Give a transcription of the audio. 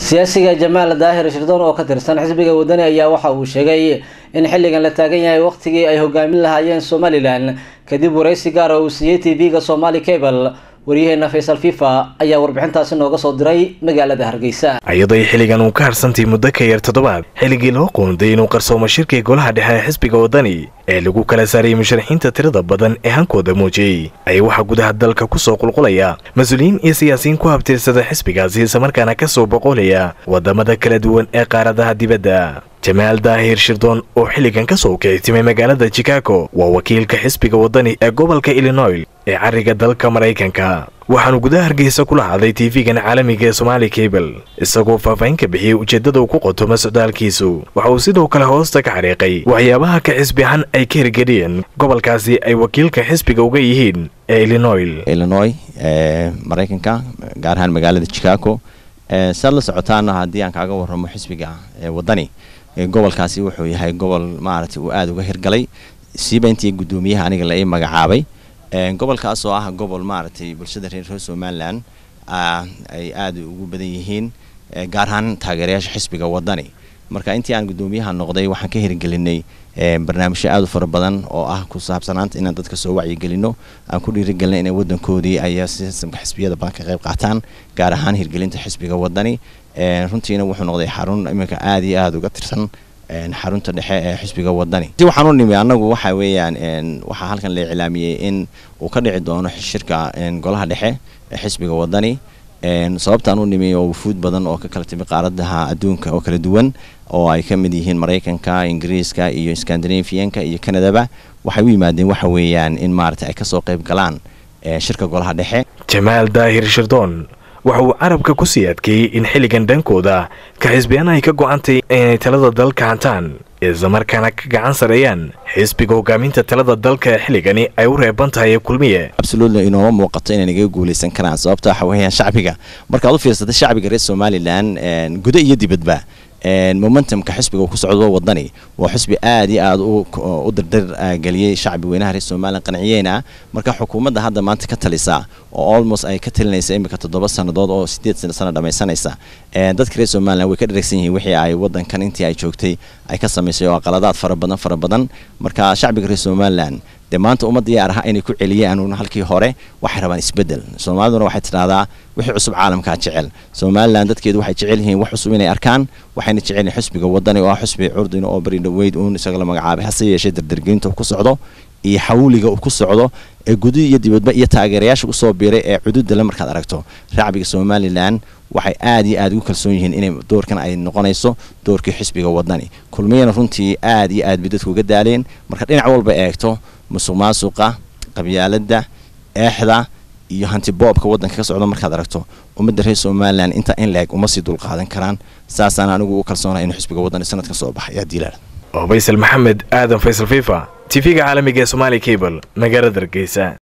siyaasiga jamaal daahir shirdoon oo ka tirsan xisbiga wadani ayaa waxa uu sheegay in xilligan la taagan yahay waqtigii ay hogaamin lahaayeen somalilan kadib waraysi gaar oo uu siiyey t v-ga somali cable waryaheena faysal fifa ayaa warbixintaasi nooga soo diray magaalada hargeysa iyadoo xilligan uu ka harsantay muddo ka yar toddobaad xilligii loo qoonday inuu qarsoomo shirkii golaha dhexe ee xisbiga wadani ee lagu kala saarayay musharaxiinta tirada badan ee hankooda muujiyey ayaa waxaa gudaha dalka kusoo qulqulaya mas-uuliyiin iyo siyaasiyiin ku habtirsada xisbigaasi islamarkaana kasoo boqolaya wadamada kala duwan ee qaaradaha dibadda jamaal daahir shirdoon oo xilligan ka soo kicitimay magaalada chicago waa wakiilka xisbiga wadani ee gobolka illinois ee cariga dalka maraykanka waxaanu gudaha hargeysa kula hadlay tv-gan caalamiga ee somaali cable isagoo faahfaahin ka bixiyey ujeeddada uu ku qotomo socdaalkiisu waxa uu sidoo kale hoosta ka xariiqay waxyaabaha ka xisbihan ay ka hirgeliyeen gobolkaasi ay wakiilka xisbiga uga yihiin ee illinois illinois ee maraykanka gaar ahaan magaalada chicago saad la socotaana haddii aan kaaga warramo xisbiga ee wadani gobolkaasi wuxuu yahay gobol maaragtay uu aada uga hirgalay siiba intii guddoomiyaha aniga la ii magacaabay gobolkaas oo ah gobol maaragtay bulshada reer reer somalilan ay aada ugu badan yihiin gaar ahaan taageerayaasha xisbiga wadani marka intii aan guddoomiyaha noqday waxaan ka hirgelinay barnaamijyo aada u fara badan oo ah ku saabsanaanta inaan dadka soo wacyigelino aan ku dhiirigelinay inay wadankoodii ay sistamka xisbiyada badan ka qayb qaataan gaar ahaan hirgelinta xisbiga wadani runtiina wuxuu noqday xarun iminka aada iyo aada uga tirsan xarunta dhexe ee xisbiga wadani si waxaan u nimi annagu waxa weeyaan waxaa halkan la iclaamiyey in uu ka dhici doono shirka golaha dhexe ee xisbiga wadani sababtaan u nimi oo wufuud badan oo ka kala timi qaaradaha adduunka oo kala duwan oo ay ka mid yihiin maraykanka ingiriiska iyo scandinavianka iyo canadaba waxay u yimaadeen waxa weeyaan in maaragtay ay kasoo qayb galaan shirka golaha dhexe jamaal daahir shirdoon waxa uu carabka ku sii adkeeyey in xilligan dhankooda ka xisbiyaan ay ka go-antay inay talada dalka hantaan islamarkaana ka gacan sareeyaan xisbiga hogaaminta talada dalka ee xilligani ay u reeban tahay kulmiye absolutely inooma muuqato inay naga guulaysan karaan sababta waxa weeyaan shacbiga markaad u fiirsatay shacbiga reer somalilan gudo iyo dibadba momentumka xisbiga uu ku socdo wadani waa xisbi aada iyo aada u dardar geliyey shacbi weynaha reer somalilan qanciyeena marka xukuumadda hadda maanta ka talisa oo almost ay ka talinaysa imika toddoba sannadood oo sideed sano dhammaysanaysa dadka reer somalilan way ka dharagsan yihiin wixii ay wadankan intii ay joogtay ay ka samaysay oo qaladaad fara badan fara badan marka shacbiga reer somalilan dee maanta uma diyaar aha inay ku celiyaan uun halkii hore waxay rabaan isbeddel soomaaliduna waxay tidhahdaa wixii cusub caalamkaa jecel somalilan dadkeedu waxay jecel yihiin wax cusub inay arkaan waxayna jecel yihiin xisbiga wadani oo ah xisbi curdina oo bari dhaweyd uun isaga la magacaabay hase yeeshee dardargelinta uu ku socdo iyo xawliga uu ku socdo ee gudu iyo dibadba iyo taageerayaasha usoo biiray ee cududale markaad aragto racbiga somalilan waxay aada iyo aada ugu kalsoon yihiin inay doorkan ay noqonayso doorkii xisbiga wadani kulmiyana runtii aada iyo aad bay dadku uga daaleen marka dhinac walba eegto musuq maasuqa qabyaaladda eexda iyo hanti boobka waddanka ka socdo markaad aragto ummadda reer somalilan intaa in la-eg uma sii dulqaadan karaan saasaan anigu u kalsoonaa inuu xisbiga wadani sanadkan soo baxay yaa diilaal oo faysal maxamed aadan faysal fifa tv-ga caalamiga ee somaali cable magaalada hargeysa